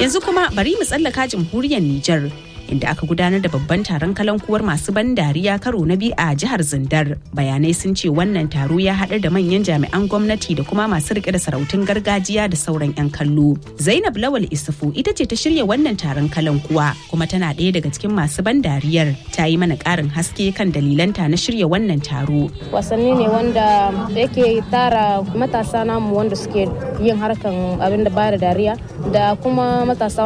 Yanzu kuma bari mu tsallaka jamhuriyar Nijar. inda aka gudanar da babban taron kalankuwar masu ban dariya karo na biyu a jihar Zindar. Bayanai sun ce wannan taro ya haɗar da manyan jami'an gwamnati da kuma masu rike da sarautun gargajiya da sauran 'yan kallo. Zainab Lawal Isufu ita ce ta shirya wannan taron kalankuwa kuma tana ɗaya daga cikin masu ban dariyar ta yi mana ƙarin haske kan dalilanta na shirya wannan taro. Wasanni ne wanda yake tara matasa namu wanda suke yin harkan abin da ba da dariya da kuma matasa